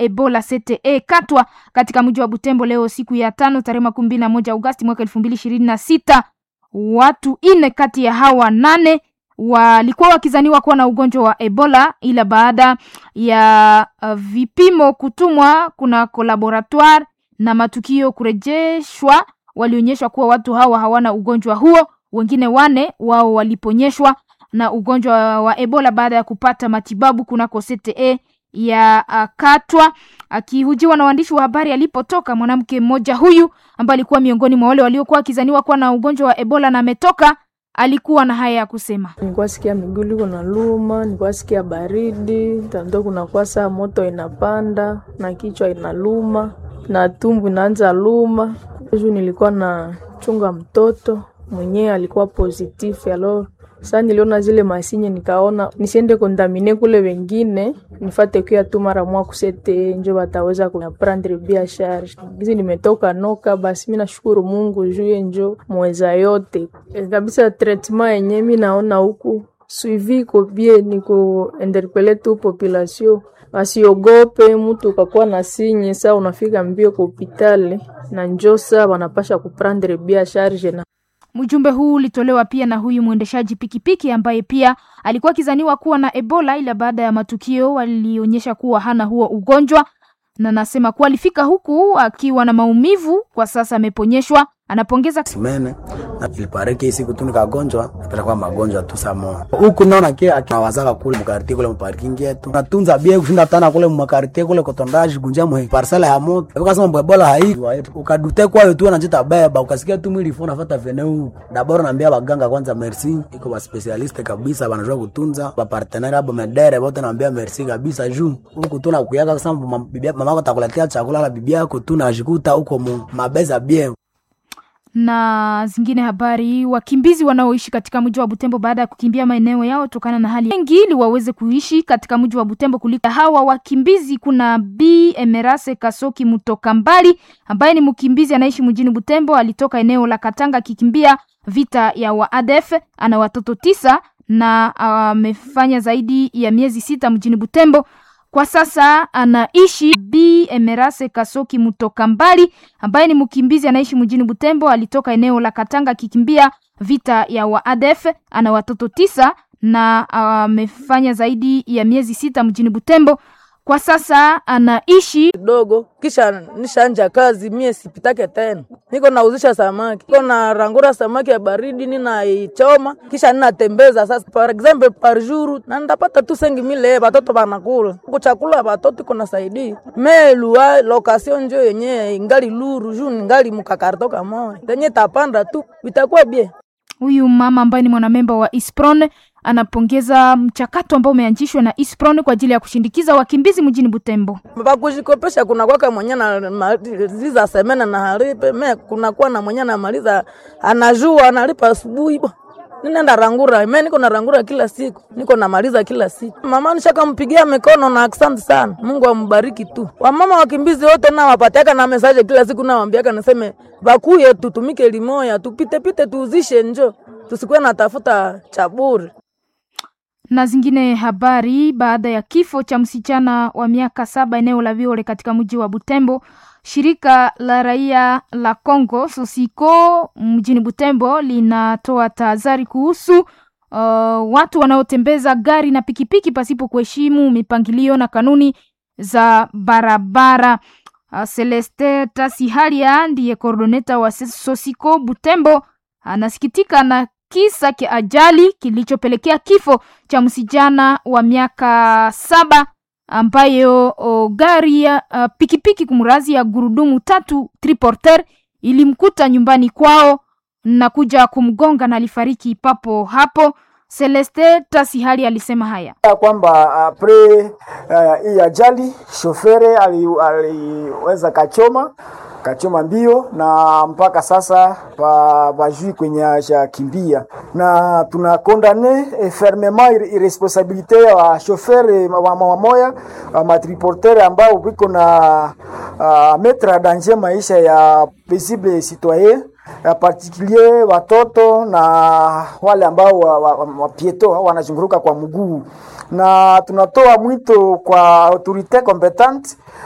Ebola CTE Katwa katika mji wa Butembo leo siku ya tano tarehe makumi mbili na moja Agosti mwaka elfu mbili ishirini na sita. Watu nne kati ya hawa nane walikuwa wakizaniwa kuwa na ugonjwa wa Ebola, ila baada ya uh, vipimo kutumwa kuna laboratoire na matukio kurejeshwa, walionyeshwa kuwa watu hawa hawana ugonjwa huo. Wengine wane wao waliponyeshwa na ugonjwa wa Ebola baada ya kupata matibabu kunako CTE ya uh, Katwa. Akihujiwa na waandishi wa habari alipotoka, mwanamke mmoja huyu ambaye alikuwa miongoni mwa wale waliokuwa wakizaniwa kuwa na ugonjwa wa Ebola na ametoka alikuwa na haya ya kusema. Nilikuwa sikia miguu liko na luma, nilikuwa sikia baridi, tando kunakuwa saa moto inapanda na kichwa inaluma na tumbu inaanza luma. Juu nilikuwa na chunga mtoto mwenyewe alikuwa positif, alo sasa niliona zile masinye, nikaona nisiende kondamine kule wengine, nifate kuya tu mara mwa kusete njo bataweza kuprendre bia charge gizi nimetoka noka. Basi mi nashukuru Mungu juu njo mweza yote e, kabisa. Treatment yenye mi naona huku suivi ko bie ni ku interpele tu population wasiogope mtu ukakuwa na sinye saa unafika mbio kwa hopitali na njo saa wanapasha kuprendre bia charge na Mjumbe huu ulitolewa pia na huyu mwendeshaji pikipiki ambaye pia alikuwa akizaniwa kuwa na Ebola, ila baada ya matukio walionyesha kuwa hana huo ugonjwa, na nasema kuwa alifika huku akiwa na maumivu, kwa sasa ameponyeshwa. Anapongeza simene na ilipariki siku tu nikagonjwa napata kwa magonjwa tu samo huku naona kia akawazaka kule mkartie kule mparking yetu natunza bie kushinda tana kule mkartie kule kotondaji kunja mwe parcela ya moto ukasema mbwe bola hai ukadute kwa tu anajita beba ukasikia tu mwili fona fata veneu dabora naambia baganga kwanza merci iko ba specialist kabisa wanajua kutunza ba partenaire abo medere wote naambia merci kabisa juu huku tu nakuyaka kusema bibi mama yako takuletea chakula la bibi yako tu najikuta huko mabeza bien na zingine habari. Wakimbizi wanaoishi katika mji wa Butembo baada ya kukimbia maeneo yao tokana na hali wengi, ili waweze kuishi katika mji wa Butembo kuliko hawa wakimbizi. Kuna B Emerase Kasoki Mutoka Mbali ambaye ni mkimbizi anaishi mjini Butembo, alitoka eneo la Katanga akikimbia vita ya waadef. Ana watoto tisa na amefanya uh, zaidi ya miezi sita mjini Butembo. Kwa sasa anaishi B Emerase Kasoki Mutoka Mbali ambaye ni mkimbizi anaishi mjini Butembo, alitoka eneo la Katanga akikimbia vita ya waadef. Ana watoto tisa na amefanya uh, zaidi ya miezi sita mjini Butembo. Kwa sasa anaishi kidogo, kisha nishanja kazi, mie sipitake tena, niko nauzisha samaki, niko na rangura samaki ya baridi, ninaichoma kisha ninatembeza. Sasa par exemple par jour na ndapata tu sengi mile, batoto banakula kuchakula, batoto iko nasaidia me lua location njo yenye ingali luru juu ningali mukakarto kamoya tenye tapanda tu vitakuwa bie. Huyu mama ambaye ni mwanamemba wa Ispron anapongeza mchakato ambao umeanzishwa na Ispron kwa ajili ya kushindikiza wakimbizi mjini Butembo. Bakujikopesha kuna kwaka mwenye anamaliza semena na halipe me, kuna kuwa na mwenye anamaliza anajua analipa asubuhi bo ninaenda rangura me, niko na rangura kila siku, niko namaliza kila siku. Mama nishakampigia mikono na asante sana, Mungu ambariki tu. Wamama wakimbizi wote na wapatiaka na mesaje kila siku, nawambiaka naseme bakuye tutumike limoya, tupite pite tuuzishe njo tusikuwe natafuta cha bure na zingine habari. Baada ya kifo cha msichana wa miaka saba eneo la Viole katika mji wa Butembo, shirika la raia la Congo Sosiko mjini Butembo linatoa tahadhari kuhusu uh, watu wanaotembeza gari na pikipiki pasipo kuheshimu mipangilio na kanuni za barabara. Uh, Celeste Tasihalia ndiye koordoneta wa Sosiko Butembo anasikitika na kisa cha ajali kilichopelekea kifo cha msijana wa miaka saba ambayo o, gari ya uh, pikipiki kumrazi ya gurudumu tatu triporter ilimkuta nyumbani kwao na kuja kumgonga na alifariki papo hapo. Celeste Tasihali alisema haya kwamba apre hii uh, ajali shofere aliweza ali, kachoma kachoma mbio na mpaka sasa bajui kwenye ashakimbia, na tuna kondane e, fermement irresponsabilite ya shofere wamoya wa matriportere ambao wiko na uh, metre danger maisha ya paisible citoyen ya particulier watoto na wale ambao wapieto wa, wa, wa wanazunguruka kwa mguu, na tunatoa mwito kwa autorite competente